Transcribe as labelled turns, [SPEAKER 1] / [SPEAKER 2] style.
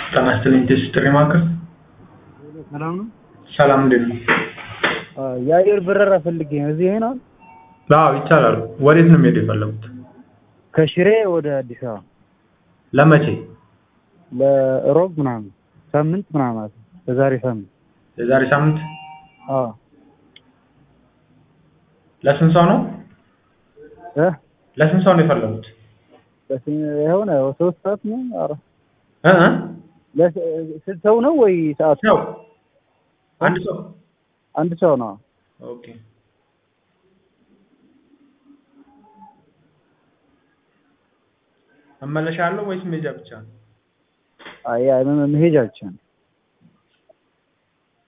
[SPEAKER 1] ጤና ይስጥልኝ ቴስ ጥሪ ማዕከል
[SPEAKER 2] ሰላም ነው።
[SPEAKER 1] ሰላም እንዴት ነው?
[SPEAKER 2] የአየር በረራ ፈልጌ ነው። እዚህ ይሆናል?
[SPEAKER 1] አዎ ይቻላል። ወዴት ነው የሚሄድ የፈለጉት?
[SPEAKER 2] ከሽሬ ወደ አዲስ አበባ
[SPEAKER 1] ለመቼ?
[SPEAKER 2] ለሮብ ምናምን ሳምንት ምናምን ማለት ነው። በዛሬ ሳምንት
[SPEAKER 1] የዛሬ ሳምንት
[SPEAKER 2] አዎ
[SPEAKER 1] ለስንት ሰው ነው?
[SPEAKER 2] እ
[SPEAKER 1] ለስንት ሰው ነው የፈለጉት?
[SPEAKER 2] የሆነ ሶስት ሰዓት ነው። ኧረ
[SPEAKER 1] እ እ
[SPEAKER 2] ለስ- ስንት ሰው ነው ወይ ሰዓት?
[SPEAKER 1] ሰው አንድ ሰው
[SPEAKER 2] አንድ ሰው ነው።
[SPEAKER 1] ኦኬ። መመለሻ አለው ወይስ መሄጃ ብቻ ነው?
[SPEAKER 2] አይ አይ መሄጃ ብቻ ነው።